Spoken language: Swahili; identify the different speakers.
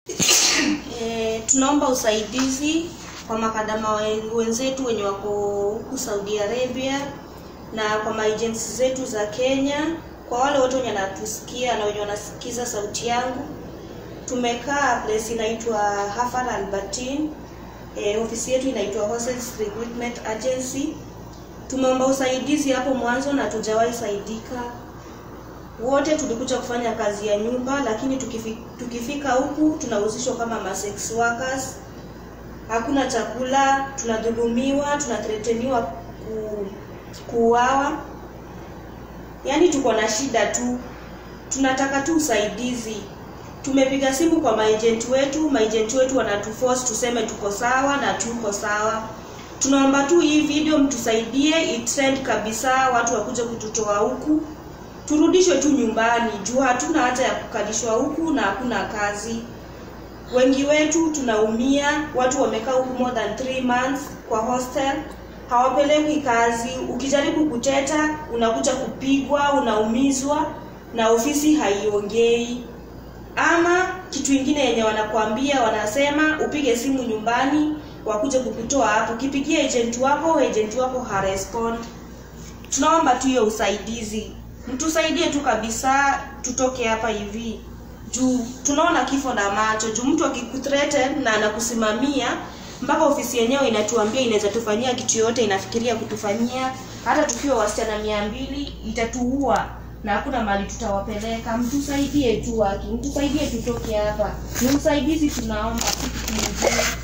Speaker 1: E, tunaomba usaidizi kwa makadama we- wenzetu wenye wako huku Saudi Arabia na kwa maagency zetu za Kenya, kwa wale wote wenye wanatusikia na wenye wanasikiza sauti yangu. Tumekaa place inaitwa Hafal Albertine. E, ofisi yetu inaitwa Horses Recruitment Agency. Tumeomba usaidizi hapo mwanzo na tujawahi saidika wote tulikuja kufanya kazi ya nyumba, lakini tukifi, tukifika huku tunahusishwa kama ma sex workers. Hakuna chakula, tunadhulumiwa, tunatreteniwa ku, kuuawa. Yaani tuko na shida tu, tunataka tu usaidizi. Tumepiga simu kwa maejenti wetu, maejenti wetu wanatuforce tuseme tuko sawa na tuko sawa. Tunaomba tu hii video mtusaidie itrend kabisa, watu wakuje kututoa huku turudishwe tu nyumbani juu hatuna haja ya kukalishwa huku na hakuna kazi. Wengi wetu tunaumia, watu wamekaa huku more than 3 months kwa hostel, hawapelekwi kazi. Ukijaribu kuteta unakuja kupigwa, unaumizwa na ofisi haiongei. Ama kitu ingine yenye wanakuambia, wanasema upige simu nyumbani wakuje kukutoa hapo. Ukipigia agent wako, agent wako harespond. Tunaomba tu hiyo usaidizi, mtusaidie tu kabisa, tutoke hapa hivi juu tunaona kifo na macho. Juu mtu akikuthreaten na anakusimamia mpaka ofisi yenyewe inatuambia inaweza tufanyia kitu yoyote, inafikiria kutufanyia, hata tukiwa wasichana mia mbili itatuua na hakuna mahali tutawapeleka. Mtusaidie tu, haki, mtusaidie tutoke hapa. Ni usaidizi tunaomba, si kitu kingine.